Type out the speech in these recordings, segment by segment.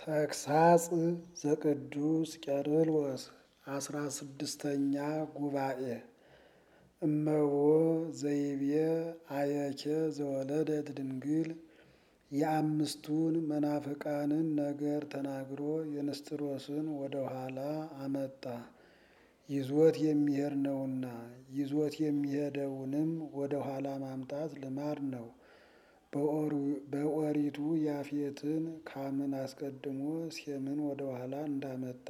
ተግሳጽ ዘቅዱስ ቄርሎስ አስራ ስድስተኛ ጉባኤ እመቦ ዘይቤ አየኬ ዘወለደት ድንግል የአምስቱን መናፍቃንን ነገር ተናግሮ የንስጥሮስን ወደ ኋላ አመጣ። ይዞት የሚሄድ ነውና ይዞት የሚሄደውንም ወደ ኋላ ማምጣት ልማድ ነው። በኦሪቱ ያፌትን ካምን አስቀድሞ ሴምን ወደ ኋላ እንዳመጣ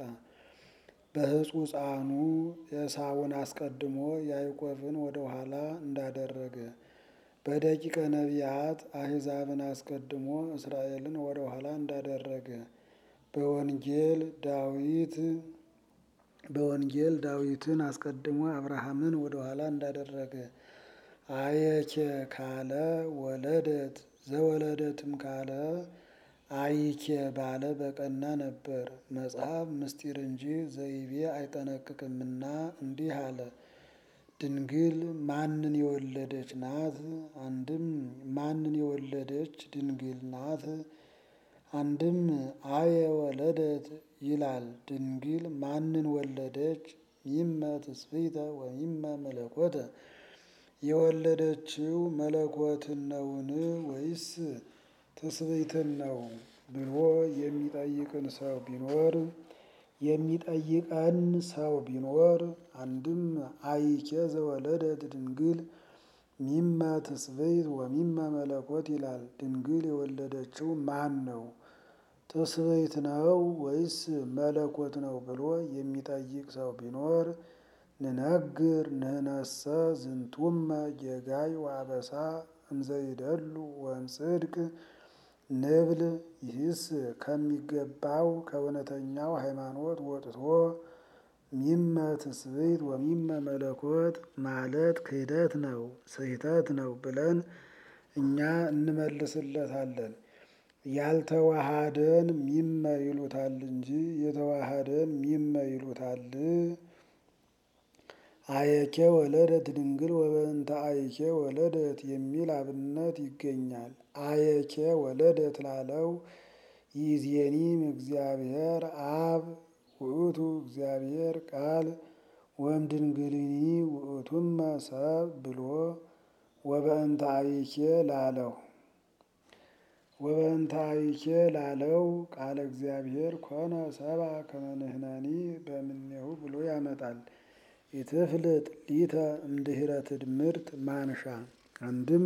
በሕጹጻኑ ኤሳውን አስቀድሞ ያዕቆብን ወደ ኋላ እንዳደረገ በደቂቀ ነቢያት አሕዛብን አስቀድሞ እስራኤልን ወደ ኋላ እንዳደረገ በወንጌል ዳዊት በወንጌል ዳዊትን አስቀድሞ አብርሃምን ወደ ኋላ እንዳደረገ አየኬ ካለ ወለደት ዘወለደትም ካለ አይኬ ባለ በቀና ነበር። መጽሐፍ ምስጢር እንጂ ዘይቤ አይጠነቅቅምና እንዲህ አለ። ድንግል ማንን የወለደች ናት? አንድም ማንን የወለደች ድንግል ናት? አንድም አየ ወለደት ይላል። ድንግል ማንን ወለደች? ሚመ ትስብእተ ወሚመ መለኮተ የወለደችው መለኮትን ነውን ወይስ ትስብእትን ነው ብሎ የሚጠይቅን ሰው ቢኖር የሚጠይቀን ሰው ቢኖር አንድም አይኬ ዘወለደት ድንግል ሚመ ትስብእት ወሚመ መለኮት ይላል። ድንግል የወለደችው ማን ነው? ትስብእት ነው ወይስ መለኮት ነው ብሎ የሚጠይቅ ሰው ቢኖር ንነግር ንህነሰ ዝንቱመ ጌጋይ ወአበሳ እንዘይደሉ ወእምጽድቅ ንብል ይህስ ከሚገባው ከእውነተኛው ሃይማኖት ወጥቶ ሚመ ትስብእት ወሚመ መለኮት ማለት ክህደት ነው፣ ስህተት ነው ብለን እኛ እንመልስለታለን። ያልተዋሃደን ሚመ ይሉታል እንጂ የተዋሃደን ሚመ ይሉታል። አየኬ ወለደት ድንግል ወበእንተ አይኬ ወለደት የሚል አብነት ይገኛል። አየኬ ወለደት ላለው ይእዜኒም እግዚአብሔር አብ ውእቱ እግዚአብሔር ቃል ወም ድንግልኒ ውእቱመ ሰብ ብሎ ወበእንተ አይኬ ላለው ወበእንተ አይኬ ላለው ቃለ እግዚአብሔር ኮነ ሰብአ ከመ ንሕነኒ በእምኔሁ ብሎ ያመጣል። ኢትፍልጥ ሊተ እምድኅረ ትድምርት ማንሻ አንድም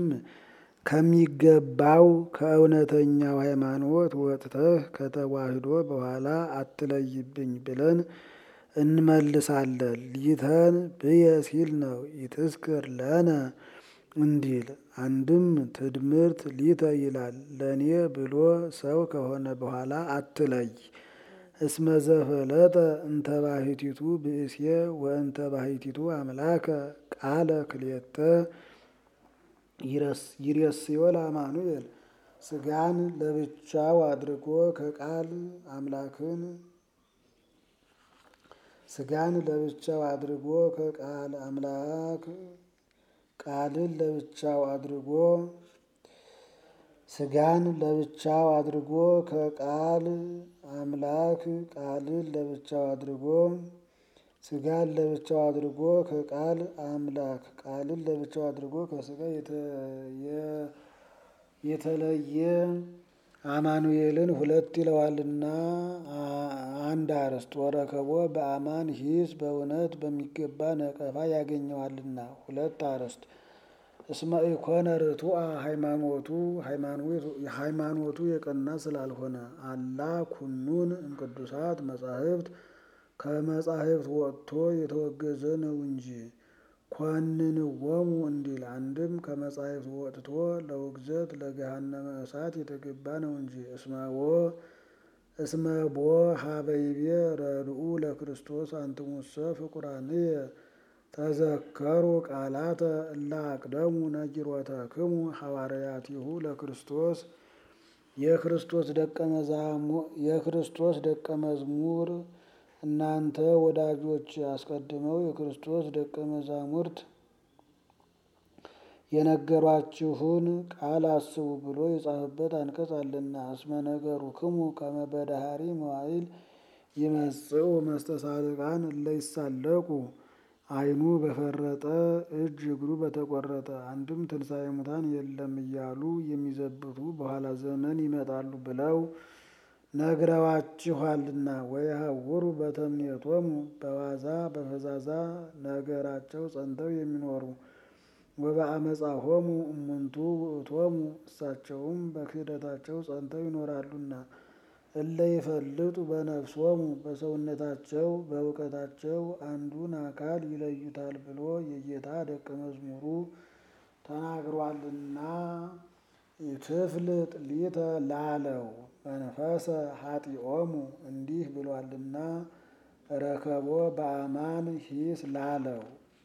ከሚገባው ከእውነተኛው ሃይማኖት ወጥተህ ከተዋህዶ በኋላ አትለይብኝ ብለን እንመልሳለን። ሊተን ብየ ሲል ነው ይትስክር ለነ እንዲል አንድም ትድምርት ሊተ ይላል። ለእኔ ብሎ ሰው ከሆነ በኋላ አትለይ። እስመ ዘፈለጠ እንተ ባሕቲቱ ብእሴ ወእንተ ባሕቲቱ አምላከ ቃለ ክልኤተ ይሬስዮ ለአማኑኤል ሥጋን ለብቻው አድርጎ ከቃል አምላክን ሥጋን ለብቻው አድርጎ ከቃል አምላክ ቃልን ለብቻው አድርጎ ሥጋን ለብቻው አድርጎ ከቃል አምላክ ቃልን ለብቻው አድርጎ ሥጋን ለብቻው አድርጎ ከቃል አምላክ ቃልን ለብቻው አድርጎ ከሥጋ የተለየ አማኑኤልን ሁለት ይለዋልና አንድ አርስት ወረከቦ በአማን ሂስ በእውነት በሚገባ ነቀፋ ያገኘዋልና ሁለት አርስት እስመ ኢኮነ ርቱዐ ሃይማኖቱ ሃይማኖቱ የቀና ስላልሆነ አላ ኩኑን እምቅዱሳት መጻሕፍት ከመጻሕፍት ወጥቶ የተወገዘ ነው እንጂ ኮንንዎሙ እንዲል አንድም ከመጻሕፍት ወጥቶ ለውግዘት ለገሃነመ እሳት የተገባ ነው እንጂ እስመቦ እስመቦ ሀበይቤ ረድኡ ለክርስቶስ አንትሙሰ ፍቁራንየ ተዘከሩ ቃላተ እለ አቅደሙ ነጊሮተክሙ ሐዋርያቲሁ ለክርስቶስ የክርስቶስ ደቀ መዝሙር እናንተ ወዳጆች አስቀድመው የክርስቶስ ደቀ መዛሙርት የነገሯችሁን ቃል አስቡ ብሎ የጻፈበት አንቀጽ አለና። እስመ ነገሩክሙ ከመ በዳህሪ መዋዕል ይመጽኡ መስተሳልቃን እለ ይሳለቁ ዓይኑ በፈረጠ እጅ እግሩ በተቆረጠ አንድም ትንሣኤ ሙታን የለም እያሉ የሚዘብቱ በኋላ ዘመን ይመጣሉ ብለው ነግረዋችኋልና። ወየሐውሩ በተምኔቶሙ በዋዛ በፈዛዛ ነገራቸው ጸንተው የሚኖሩ ወበአመፃሆሙ እሙንቱ ውእቶሙ እሳቸውም በክህደታቸው ጸንተው ይኖራሉና። እለ ይፈልጡ በነፍሶሙ በሰውነታቸው በእውቀታቸው አንዱን አካል ይለዩታል ብሎ የጌታ ደቀ መዝሙሩ ተናግሯልና። ኢትፍልጥ ሊተ ላለው መንፈሰ ኃጢኦሙ እንዲህ ብሏልና። ረከቦ በአማን ሂስ ላለው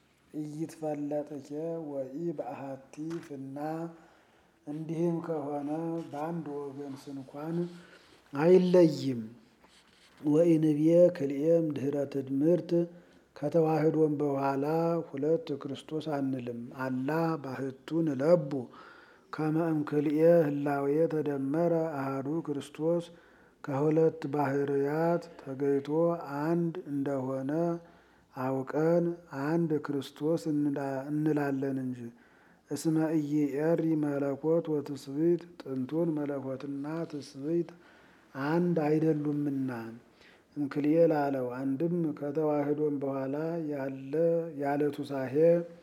ኢይትፈለጥኬ ወኢ በአሐቲ ፍና እንዲህም ከሆነ በአንድ ወገን ስንኳን አይለይም። ወኢንብዬ ክልኤም ድኅረ ትድምርት ከተዋህዶም በኋላ ሁለት ክርስቶስ አንልም። አላ ባሕቱ ንለቡ ከመ እምክልኤ ህላዌ ተደመረ አሐዱ ክርስቶስ ከሁለት ባህርያት ተገይቶ አንድ እንደሆነ አውቀን አንድ ክርስቶስ እንላለን እንጂ። እስመ ኢይዔሪ መለኮት ወትስብእት ጥንቱን መለኮትና ትስብእት አንድ አይደሉምና። እምክልኤ ላለው አንድም ከተዋህዶም በኋላ ያለ ያለ ቱሳሄ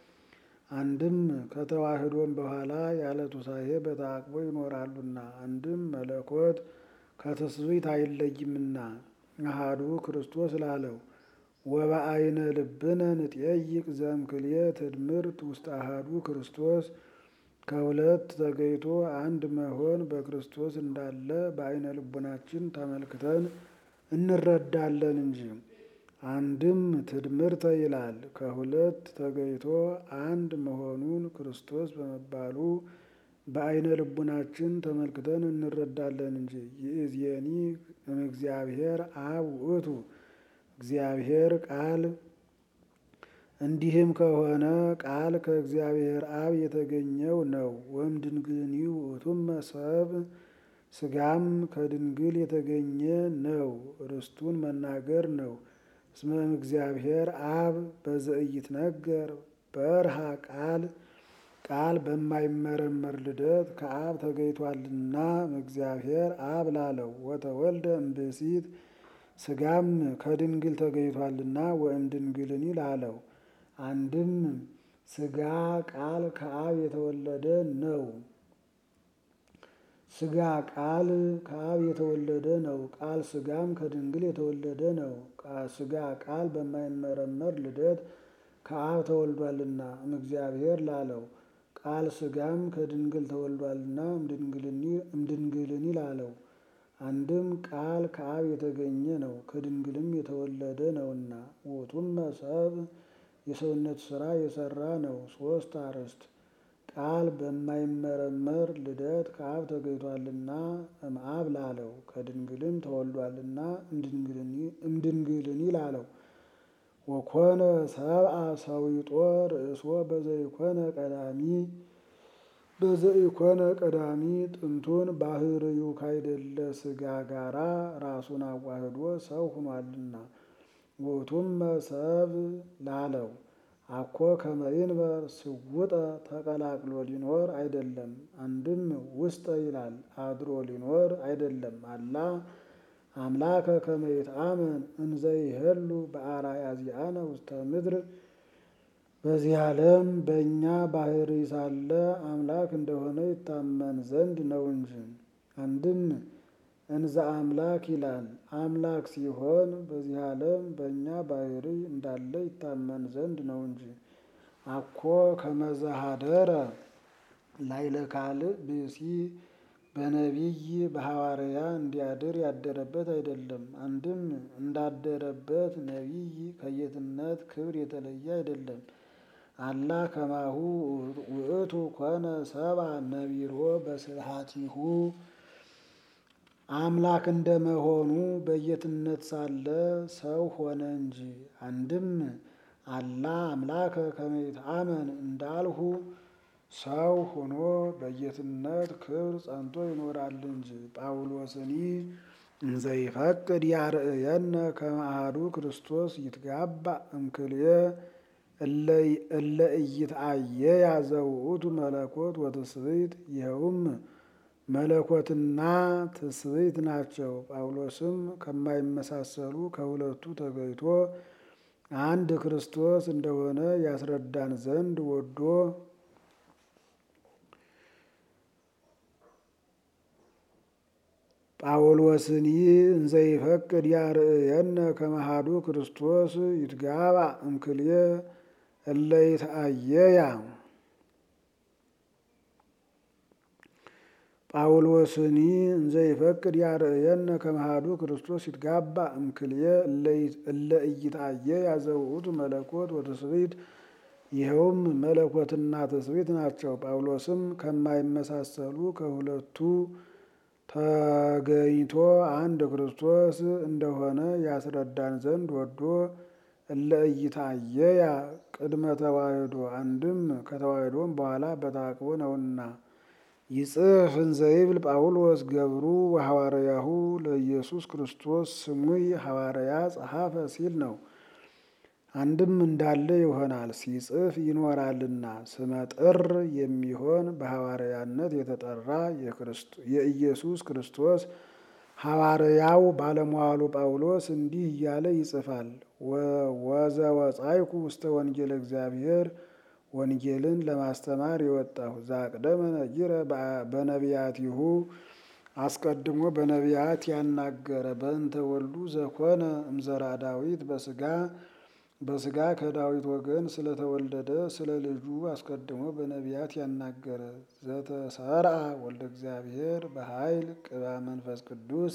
አንድም ከተዋህዶም በኋላ ያለ ቱሳሄ በተዓቅቦ ይኖራሉና። አንድም መለኮት ከትስብእት አይለይምና አሐዱ ክርስቶስ ላለው ወበአይነ ልብነ ንጠይቅ ዘእምክልኤ ትድምርት ውስተ አሐዱ ክርስቶስ ከሁለት ተገይቶ አንድ መሆን በክርስቶስ እንዳለ በአይነ ልቡናችን ተመልክተን እንረዳለን እንጂ። አንድም ትድምርተ ይላል ከሁለት ተገይቶ አንድ መሆኑን ክርስቶስ በመባሉ በአይነ ልቡናችን ተመልክተን እንረዳለን እንጂ። ይእዜኒ እምእግዚአብሔር አብ ውእቱ እግዚአብሔር ቃል እንዲህም ከሆነ ቃል ከእግዚአብሔር አብ የተገኘው ነው። ወእምድንግልኒ ውእቱመ ሰብእ ሥጋም ከድንግል የተገኘ ነው። ርስቱን መናገር ነው። እስመ እምእግዚአብሔር አብ በዘኢይትነገር በርሃ ቃል ቃል በማይመረመር ልደት ከአብ ተገይቷልና እግዚአብሔር አብ ላለው ወተወልደ እምብእሲት ሥጋም ከድንግል ተገይቷልና ወእምድንግልኒ ላለው አንድም ሥጋ ቃል ከአብ የተወለደ ነው። ሥጋ ቃል ከአብ የተወለደ ነው። ቃል ሥጋም ከድንግል የተወለደ ነው። ሥጋ ቃል በማይመረመር ልደት ከአብ ተወልዷልና እምእግዚአብሔር ላለው ቃል ሥጋም ከድንግል ተወልዷልና እምድንግልኒ ላለው አንድም ቃል ከአብ የተገኘ ነው ከድንግልም የተወለደ ነውና። ውእቱመ ሰብእ የሰውነት ሥራ የሠራ ነው። ሦስት አርዕስት ቃል በማይመረመር ልደት ከአብ ተገኝቷልና እምአብ ላለው ከድንግልም ተወልዷልና እምድንግልኒ ላለው ወኮነ ሰብአ ሰዊጦ ርእሶ በዘኢኮነ ቀዳሚ በዘኢኮነ ቀዳሚ ጥንቱን ባህርዩ ካይደለ ሥጋ ጋራ ራሱን አዋህዶ ሰው ሆኗልና። ውእቱመ ሰብእ ላለው አኮ ከመ ይንበር ስውጠ ተቀላቅሎ ሊኖር አይደለም። አንድም ውስጠ ይላል አድሮ ሊኖር አይደለም። አላ አምላከ ከመ ይትአመን እንዘ ይሄሉ በአርአያ ዚአነ ውስተ ምድር በዚህ ዓለም በእኛ ባህሪ ሳለ አምላክ እንደሆነ ይታመን ዘንድ ነው እንጂ። አንድም እንዘ አምላክ ይላል አምላክ ሲሆን በዚህ ዓለም በእኛ ባህሪ እንዳለ ይታመን ዘንድ ነው እንጂ። አኮ ከመ ዘኀደረ ላዕለ ካልእ ብእሲ በነቢይ በሐዋርያ እንዲያድር ያደረበት አይደለም። አንድም እንዳደረበት ነቢይ ከጌትነት ክብር የተለየ አይደለም። አላ ከማሁ ውእቱ ኮነ ሰብአ ነቢሮ በስብሐቲሁ አምላክ እንደመሆኑ በጌትነት ሳለ ሰው ሆነ እንጂ። አንድም አላ አምላከ ከመ ይትአመን እንዳልሁ ሰው ሆኖ በጌትነት ክብር ጸንቶ ይኖራል እንጂ። ጳውሎስኒ እንዘይፈቅድ ያርእየነ ከመ አሐዱ ክርስቶስ ይትጋባእ እምክልኤ እለ ኢይትአየያ ዘውእቱ መለኮት ወትስብእት ይኸውም መለኮትና ትስብእት ናቸው። ጳውሎስም ከማይመሳሰሉ ከሁለቱ ተገይቶ አንድ ክርስቶስ እንደሆነ ያስረዳን ዘንድ ወዶ ጳውሎስኒ እንዘይፈቅድ ያርእየነ ከመ አሐዱ ክርስቶስ ይትጋባእ እምክልኤ እለ ይትአየያ ጳውሎስኒ እንዘይፈቅድ ያርእየነ ከመ አሐዱ ክርስቶስ ይትጋባእ እምክልኤ እለ ኢይትአየያ ዘውእቱ መለኮት ወትስብእት ይኸውም መለኮትና ትስብእት ናቸው። ጳውሎስም ከማይመሳሰሉ ከሁለቱ ተገኝቶ አንድ ክርስቶስ እንደሆነ ያስረዳን ዘንድ ወዶ እለ ኢይትአየያ ቅድመ ተዋሕዶ አንድም ከተዋሕዶም በኋላ በተዓቅቦ ነውና ይጽፍ እንዘይብል ጳውሎስ ገብሩ ወሐዋርያሁ ለኢየሱስ ክርስቶስ ስሙይ ሐዋርያ ጸሐፈ ሲል ነው። አንድም እንዳለ ይሆናል ሲጽፍ ይኖራልና ስመጥር የሚሆን በሐዋርያነት የተጠራ የኢየሱስ ክርስቶስ ሐዋርያው ባለሟሉ ጳውሎስ እንዲህ እያለ ይጽፋል። ወዘወጻይኩ ውስተ ወንጌል እግዚአብሔር ወንጌልን ለማስተማር የወጣሁ ዛቅደመ ነጊረ በነቢያቲሁ አስቀድሞ በነቢያት ያናገረ በእንተ ወልዱ ዘኮነ እምዘራ ዳዊት በስጋ በስጋ ከዳዊት ወገን ስለተወለደ ስለ ልጁ አስቀድሞ በነቢያት ያናገረ ዘተሰርአ ወልደ እግዚአብሔር በኃይል ቅባ መንፈስ ቅዱስ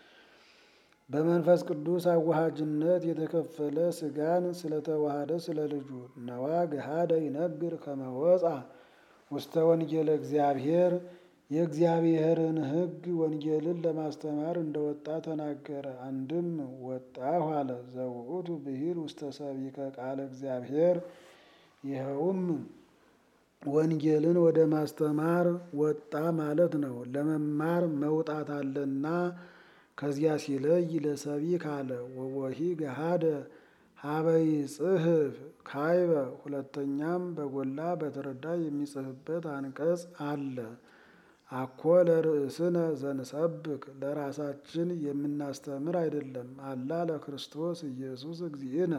በመንፈስ ቅዱስ አዋሃጅነት የተከፈለ ስጋን ስለተዋሃደ ስለ ልጁ ነዋ ገሃደ ይነግር ከመወፃ ውስተ ወንጌለ እግዚአብሔር የእግዚአብሔርን ሕግ ወንጌልን ለማስተማር እንደወጣ ተናገረ። አንድም ወጣሁ አለ። ዘውእቱ ብሂል ውስተ ሰቢከ ቃለ እግዚአብሔር ይኸውም ወንጌልን ወደ ማስተማር ወጣ ማለት ነው። ለመማር መውጣት አለና ከዚያ ሲለይ ለሰቢክ አለ። ወወሂ ገሃደ ሀበይ ጽሕፍ ካይበ ሁለተኛም በጎላ በተረዳ የሚጽፍበት አንቀጽ አለ። አኮ ለርእስነ ዘንሰብክ ለራሳችን የምናስተምር አይደለም። አላ ለክርስቶስ ኢየሱስ እግዚእነ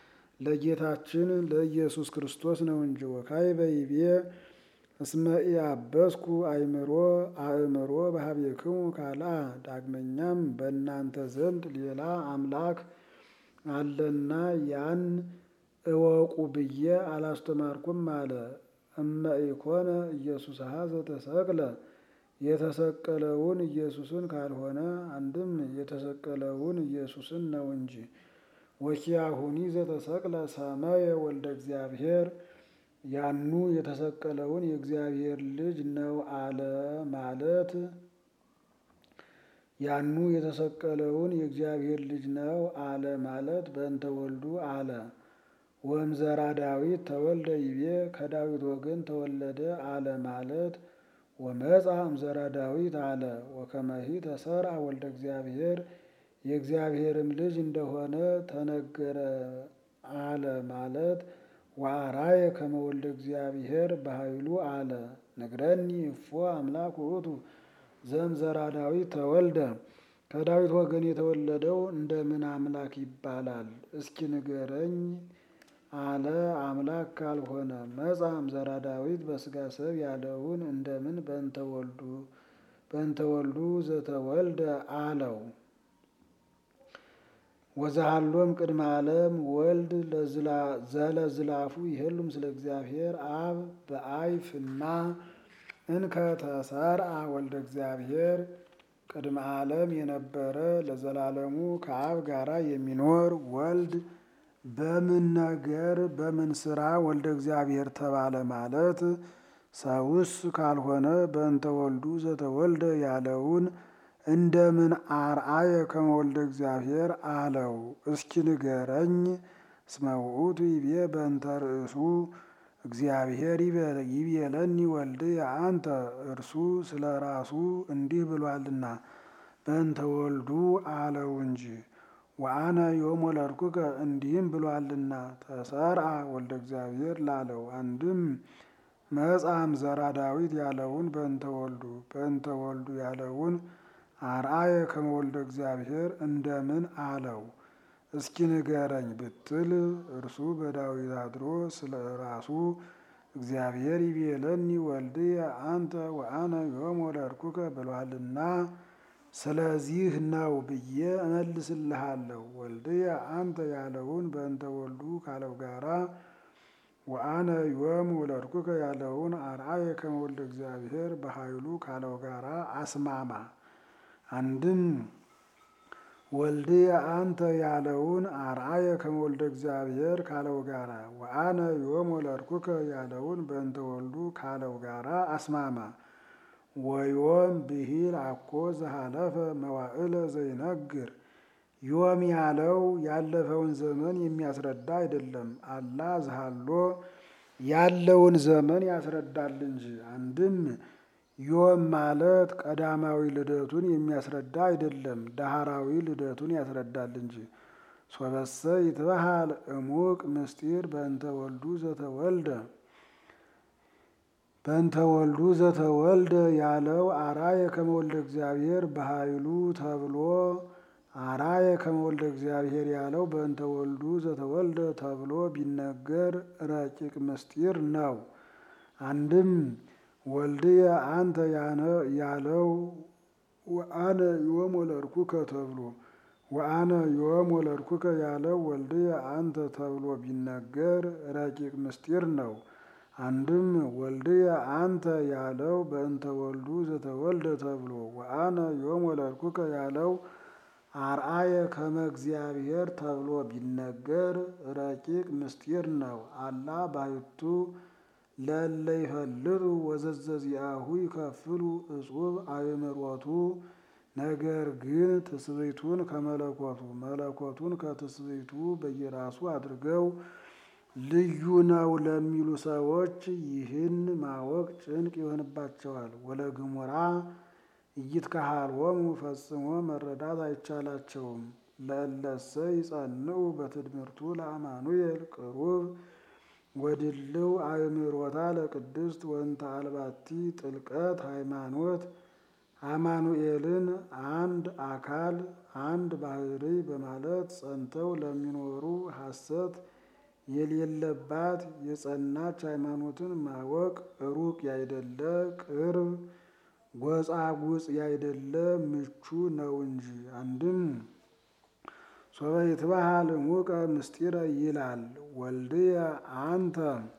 ለጌታችን ለኢየሱስ ክርስቶስ ነው እንጂ። ወካይበ ይቤ እስመ ኢያበስኩ አእምሮ አእምሮ በሀቤክሙ ካልአ ዳግመኛም በእናንተ ዘንድ ሌላ አምላክ አለና ያን እወቁ ብዬ አላስተማርኩም አለ። እመ ኢኮነ ኢየሱስ ዘተሰቅለ የተሰቀለውን ኢየሱስን ካልሆነ አንድም የተሰቀለውን ኢየሱስን ነው እንጂ። ወኪያሁኒ ዘተሰቅለ ሰመየ ወልደ እግዚአብሔር ያኑ የተሰቀለውን የእግዚአብሔር ልጅ ነው አለ ማለት ያኑ የተሰቀለውን የእግዚአብሔር ልጅ ነው አለ ማለት በእንተ ወልዱ አለ። ወእምዘራ ዳዊት ተወልደ ይቤ ከዳዊት ወገን ተወለደ አለ ማለት ወመጻ እምዘራ ዳዊት አለ። ወከመሂ ተሰርአ ወልደ እግዚአብሔር የእግዚአብሔርም ልጅ እንደሆነ ተነገረ አለ ማለት ወአራየ ከመ ወልደ እግዚአብሔር በኃይሉ አለ። ንግረኒ እፎ አምላክ ውእቱ ዘእምዘራ ዳዊት ተወልደ ከዳዊት ወገን የተወለደው እንደምን አምላክ ይባላል? እስኪ ንገረኝ አለ። አምላክ ካልሆነ መጻ እምዘራ ዳዊት በስጋ ሰብ ያለውን እንደምን በእንተ ወልዱ በእንተ ወልዱ ዘተወልደ አለው። ወዛሃሎም ቅድመ ዓለም ወልድ ዘለዝላፉ ይሄሉ ምስለ እግዚአብሔር አብ በአይፍና እንከ ተሰርአ ወልደ እግዚአብሔር ቅድመ ዓለም የነበረ ለዘላለሙ ከአብ ጋራ የሚኖር ወልድ በምን ነገር በምን ስራ ወልደ እግዚአብሔር ተባለ ማለት ሰውስ ካልሆነ በእንተ ወልዱ ዘተወልደ ያለውን እንደምን አርአየ ከመ ወልደ እግዚአብሔር አለው። እስኪ ንገረኝ። እስመ ውእቱ ይቤ በእንተ ርእሱ እግዚአብሔር ይቤለኒ ወልድየ አንተ እርሱ ስለ ራሱ እንዲህ ብሏልና በእንተ ወልዱ አለው እንጂ ወአነ ዮም ወለድኩከ እንዲህም ብሏልና ተሰርአ ወልደ እግዚአብሔር ላለው አንድም መጻም ዘራ ዳዊት ያለውን በእንተ ወልዱ በእንተ ወልዱ ያለውን አርአየ ከመወልደ እግዚአብሔር እንደምን አለው እስኪ ንገረኝ ብትል እርሱ በዳዊት አድሮ ስለ ራሱ እግዚአብሔር ይቤለኒ ወልድየ አንተ ወአነ ዮም ወለድኩከ ብሏልና ስለዚህ ነው ብዬ እመልስልሃለሁ። ወልድየ አንተ ያለውን በእንተ ወልዱ ካለው ጋራ ወአነ ዮም ወለድኩከ ያለውን አርአየ ከመወልደ እግዚአብሔር በኃይሉ ካለው ጋራ አስማማ። አንድም ወልድየ አንተ ያለውን አርአየ ከመወልደ እግዚአብሔር ካለው ጋራ ወአነ ዮም ወለድኩከ ያለውን በእንተ ወልዱ ካለው ጋራ አስማማ። ወዮም ብሂል አኮ ዘሃለፈ መዋዕለ ዘይነግር ዮም ያለው ያለፈውን ዘመን የሚያስረዳ አይደለም። አላ ዝሃሎ ያለውን ዘመን ያስረዳል እንጂ። አንድም ዮም ማለት ቀዳማዊ ልደቱን የሚያስረዳ አይደለም፣ ዳህራዊ ልደቱን ያስረዳል እንጂ። ሶበሰ ይትበሃል እሙቅ ምስጢር በእንተ ወልዱ ዘተወልደ በእንተ ወልዱ ዘተወልደ ያለው አርአየ ከመወልደ እግዚአብሔር በኃይሉ ተብሎ አርአየ ከመወልደ እግዚአብሔር ያለው በእንተ ወልዱ ዘተወልደ ተብሎ ቢነገር ረቂቅ ምስጢር ነው። አንድም ወልድየ አንተ ያለው ወአነ ዮም ወለድኩከ ተብሎ ወአነ ዮም ወለድኩከ ያለው ወልድየ አንተ ተብሎ ቢነገር ረቂቅ ምስጢር ነው። አንድም ወልድየ አንተ ያለው በእንተ ወልዱ ዘተወልደ ተብሎ ወአነ ዮም ወለድኩከ ያለው አርአየ ከመ እግዚአብሔር ተብሎ ቢነገር ረቂቅ ምስጢር ነው። አላ ባሕቱ ለእለ ይፈልጡ ወዘዘዚአሁ ይከፍሉ እጹብ አእምሮቱ። ነገር ግን ትስብእቱን ከመለኮቱ መለኮቱን ከትስብእቱ በየራሱ አድርገው ልዩ ነው ለሚሉ ሰዎች ይህን ማወቅ ጭንቅ ይሆንባቸዋል። ወለግሙራ ኢይትከሃልዎሙ ፈጽሞ መረዳት አይቻላቸውም። ለእለሰ ይጸንዑ በትድምርቱ ለአማኑኤል ቅሩብ ወድልው አእምሮታ ለቅድስት ወንተ አልባቲ ጥልቀት ሃይማኖት አማኑኤልን አንድ አካል አንድ ባሕርይ በማለት ጸንተው ለሚኖሩ ሐሰት የሌለባት የጸናች ሃይማኖትን ማወቅ ሩቅ ያይደለ ቅርብ ጎጻጉጽ ያይደለ ምቹ ነው እንጂ። አንድም ሶበ ይትበሃል እሙቀ ምስጢረ ይላል ወልድየ አንተ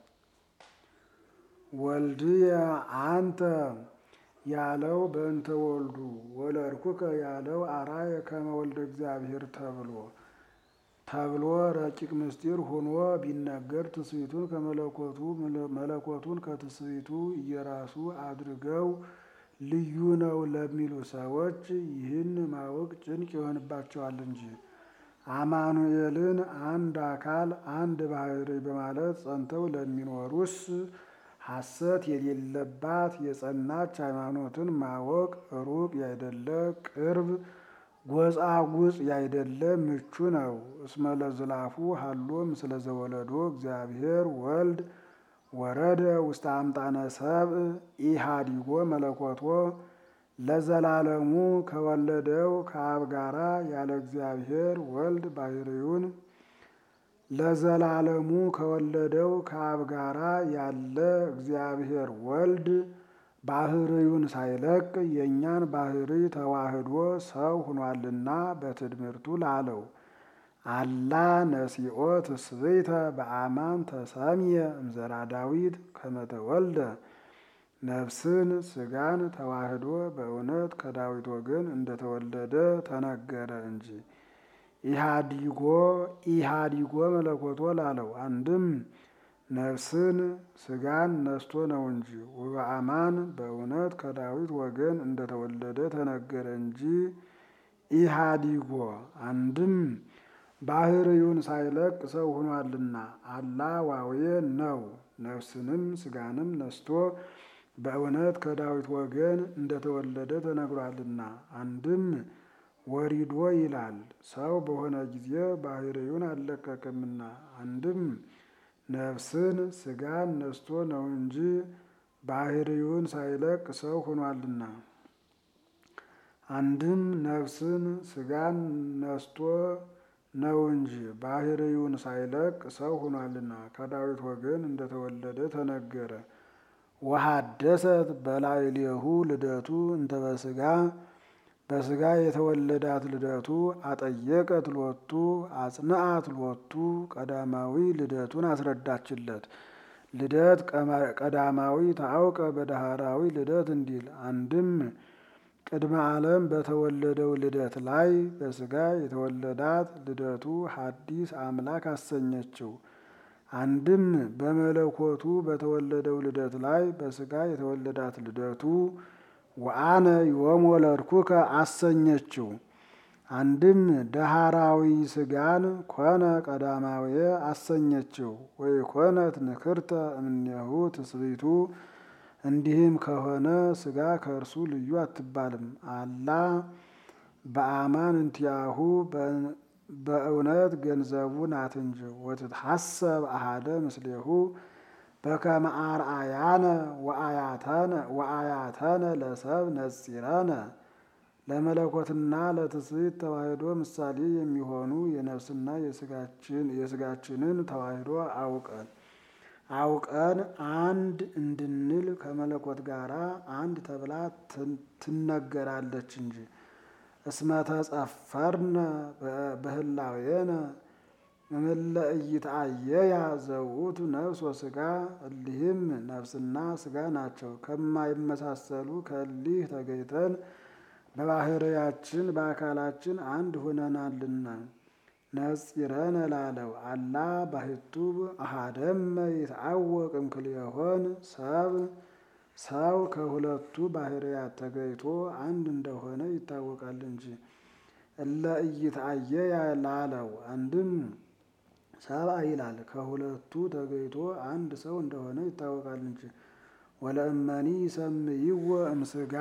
ወልድየ አንተ ያለው በእንተ ወልዱ ወለድኩከ ያለው አርአየ ከመ ወልደ እግዚአብሔር ተብሎ ተብሎ ረቂቅ ምስጢር ሆኖ ቢነገር ትስብእቱን ከመለኮቱ መለኮቱን ከትስብእቱ እየራሱ አድርገው ልዩ ነው ለሚሉ ሰዎች ይህን ማወቅ ጭንቅ ይሆንባቸዋል እንጂ። አማኑኤልን አንድ አካል አንድ ባሕርይ በማለት ጸንተው ለሚኖሩስ ሐሰት የሌለባት የጸናች ሃይማኖትን ማወቅ ሩቅ ያይደለ ቅርብ ጎጻጉጽ ያይደለ ምቹ ነው። እስመ ለዝላፉ ሀሎ ምስለ ዘወለዶ እግዚአብሔር ወልድ ወረደ ውስተ አምጣነ ሰብእ ኢሃዲጎ መለኮቶ ለዘላለሙ ከወለደው ከአብ ጋራ ያለ እግዚአብሔር ወልድ ባሕርዩን ለዘላለሙ ከወለደው ከአብ ጋራ ያለ እግዚአብሔር ወልድ ባሕርዩን ሳይለቅ የእኛን ባሕርይ ተዋህዶ ሰው ሆኗልና በትድምርቱ ላለው አላ ነሲኦ ትስብእተ በአማን ተሰምየ እምዘራ ዳዊት ከመተወልደ ነፍስን ስጋን ተዋህዶ በእውነት ከዳዊት ወገን እንደተወለደ ተነገረ እንጂ። ኢሃዲጎ ኢሃዲጎ መለኮቶ ላለው አንድም ነፍስን ስጋን ነስቶ ነው እንጂ ወበአማን በእውነት ከዳዊት ወገን እንደተወለደ ተነገረ እንጂ። ኢሃዲጎ አንድም ባሕርዩን ሳይለቅ ሰው ሆኗልና አላ ዋዌ ነው ነፍስንም ስጋንም ነስቶ በእውነት ከዳዊት ወገን እንደተወለደ ተነግሯልና። አንድም ወሪዶ ይላል ሰው በሆነ ጊዜ ባህርዩን አልለቀቅምና። አንድም ነፍስን ስጋን ነስቶ ነው እንጂ ባህርዩን ሳይለቅ ሰው ሆኗልና። አንድም ነፍስን ስጋን ነስቶ ነው እንጂ ባህርዩን ሳይለቅ ሰው ሆኗልና ከዳዊት ወገን እንደተወለደ ተነገረ። ወሐደሰት በላዕሌሁ ልደቱ እንተ በስጋ በስጋ የተወለዳት ልደቱ አጠየቀት ሎቱ አጽንዓት ሎቱ ቀዳማዊ ልደቱን አስረዳችለት። ልደት ቀዳማዊ ታውቀ በዳህራዊ ልደት እንዲል አንድም ቅድመ ዓለም በተወለደው ልደት ላይ በስጋ የተወለዳት ልደቱ ሐዲስ አምላክ አሰኘችው። አንድም በመለኮቱ በተወለደው ልደት ላይ በስጋ የተወለዳት ልደቱ ወአነ ዮም ወለድኩከ አሰኘችው። አንድም ዳህራዊ ስጋን ኮነ ቀዳማዊ አሰኘችው። ወይ ኮነት ንክርተ እምኔሁ ትስብእቱ እንዲህም ከሆነ ስጋ ከእርሱ ልዩ አትባልም። አላ በአማን እንቲያሁ በእውነት ገንዘቡ ናት እንጂ ወትትሐሰብ አሃደ ምስሌሁ በከመ አርአያነ ወአያተነ ለሰብ ነጺረነ ለመለኮትና ለትስብእት ተዋሕዶ ምሳሌ የሚሆኑ የነፍስና የስጋችንን ተዋሕዶ አውቀን አውቀን አንድ እንድንል ከመለኮት ጋር አንድ ተብላ ትነገራለች እንጂ እስመ ተጸፈርነ በህላዌነ እምለ ኢይትአየያ ዘውእቱ ነፍስ ወስጋ እሊህም ነፍስና ስጋ ናቸው። ከማይመሳሰሉ ከእሊህ ተገይተን በባህርያችን በአካላችን አንድ ሆነናልና ነጺረነ ላለው አላ ባሕቱ አሃደመ ይትአወቅ እምክልኤሆን ሰብ ሰው ከሁለቱ ባህርያት ተገይቶ አንድ እንደሆነ ይታወቃል እንጂ እለ ኢይትአየያ ላለው አንድም ሰብአ ይላል ከሁለቱ ተገይቶ አንድ ሰው እንደሆነ ይታወቃል እንጂ ወለእመኒ ይሰምይዎ እምስጋ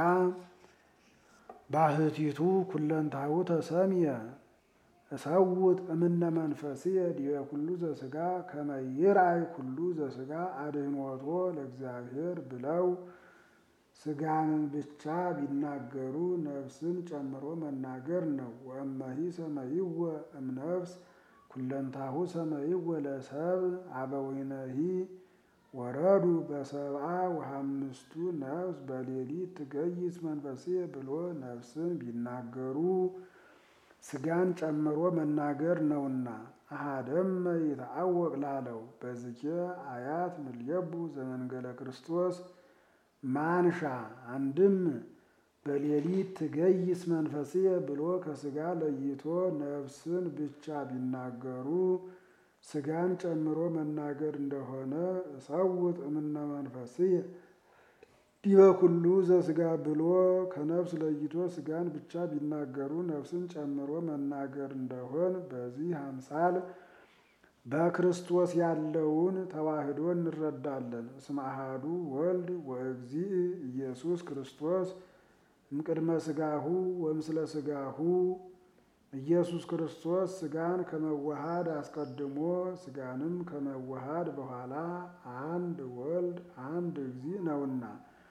ባህቲቱ ኩለንታሁ ተሰምየ እሰውት እምነ መንፈስየ ዲበ ኩሉ ዘስጋ ከመ ይርአይ ኩሉ ዘስጋ አድኅኖቶ ለእግዚአብሔር ብለው ስጋንን ብቻ ቢናገሩ ነፍስን ጨምሮ መናገር ነው። ወእመሂ ሰመይወ እምነፍስ ኩለንታሁ ሰመይወ ለሰብ አበዊነሂ ወረዱ በሰብአ ወሐምስቱ ነፍስ በሌሊት ትገይስ መንፈስየ ብሎ ነፍስን ቢናገሩ ስጋን ጨምሮ መናገር ነውና አሃደመ ይትአወቅ ላለው በዝኬ አያት ምልየቡ ዘመንገለ ክርስቶስ ማንሻ አንድም በሌሊት ትገይስ መንፈስየ ብሎ ከስጋ ለይቶ ነፍስን ብቻ ቢናገሩ ስጋን ጨምሮ መናገር እንደሆነ እሰውት እምነ መንፈስየ ዲበ ኩሉ ዘስጋ ብሎ ከነፍስ ለይቶ ስጋን ብቻ ቢናገሩ ነፍስን ጨምሮ መናገር እንደሆን በዚህ አምሳል በክርስቶስ ያለውን ተዋህዶ እንረዳለን። እስመ አሐዱ ወልድ ወእግዚእ ኢየሱስ ክርስቶስ እምቅድመ ስጋሁ ወምስለ ስጋሁ ኢየሱስ ክርስቶስ ስጋን ከመዋሃድ አስቀድሞ ስጋንም ከመዋሃድ በኋላ አንድ ወልድ አንድ እግዚእ ነውና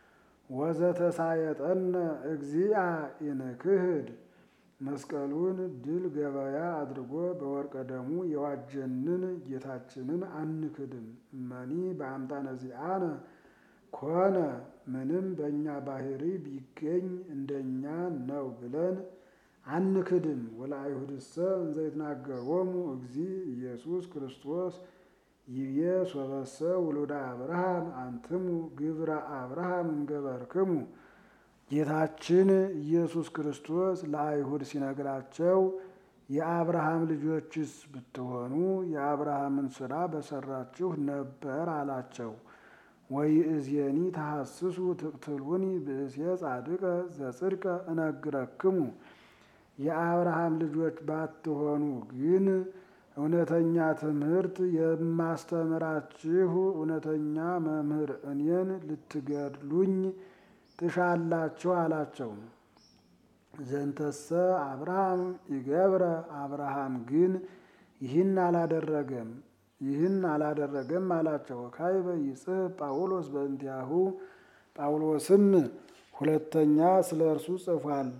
ወዘተሳየጠነ እግዚአ ኢንክህድ መስቀሉን ድል ገበያ አድርጎ በወርቀ ደሙ የዋጀንን ጌታችንን አንክድም። እመኒ በአምጣነ ዚአነ ኮነ ምንም በእኛ ባህሪ ቢገኝ እንደኛ ነው ብለን አንክድም። ወለአይሁድሰ እንዘ ይትናገሮሙ እግዚእ ኢየሱስ ክርስቶስ ይቤ ሶበሰ ውሉደ አብርሃም አንትሙ ግብረ አብርሃም እንገበርክሙ። ጌታችን ኢየሱስ ክርስቶስ ለአይሁድ ሲነግራቸው የአብርሃም ልጆችስ ብትሆኑ የአብርሃምን ሥራ በሰራችሁ ነበር አላቸው። ወይእዜኒ ተሐስሱ ትቅትሉኒ ብእሴ ጻድቀ ዘጽድቀ እነግረክሙ። የአብርሃም ልጆች ባትሆኑ ግን እውነተኛ ትምህርት የማስተምራችሁ እውነተኛ መምህር እኔን ልትገድሉኝ ትሻላችሁ አላቸው። ዘንተሰ አብርሃም ይገብረ አብርሃም ግን ይህን አላደረገም ይህን አላደረገም አላቸው። ካይበ ይጽሕፍ ጳውሎስ በእንቲአሁ ጳውሎስም ሁለተኛ ስለ እርሱ ጽፏል።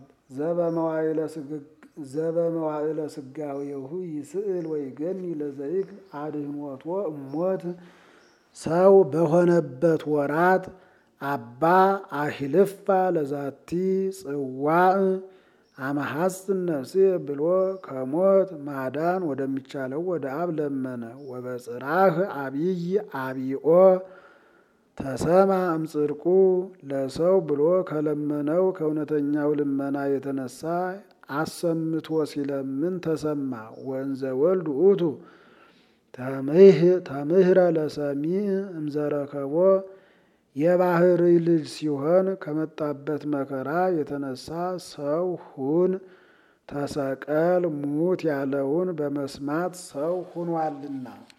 ዘበመዋዕለ ስጋዌሁ ይስእል ወይገኒ ለዘይክ አድኅኖቶ እሞት ሰው በሆነበት ወራት አባ አሂልፋ ለዛቲ ጽዋዕ አመሐጽን ነፍሴ ብሎ ከሞት ማዳን ወደሚቻለው ወደ አብ ለመነ። ወበጽራህ አብይ አቢኦ ተሰማ እምጽድቁ ለሰው ብሎ ከለመነው ከእውነተኛው ልመና የተነሳ አሰምቶ ሲለምን ተሰማ። ወንዘ ወልድ ውእቱ ተምህረ ለሰሚዕ እምዘረከቦ የባህሪ ልጅ ሲሆን ከመጣበት መከራ የተነሳ ሰው ሁን ተሰቀል ሙት ያለውን በመስማት ሰው ሁኗልና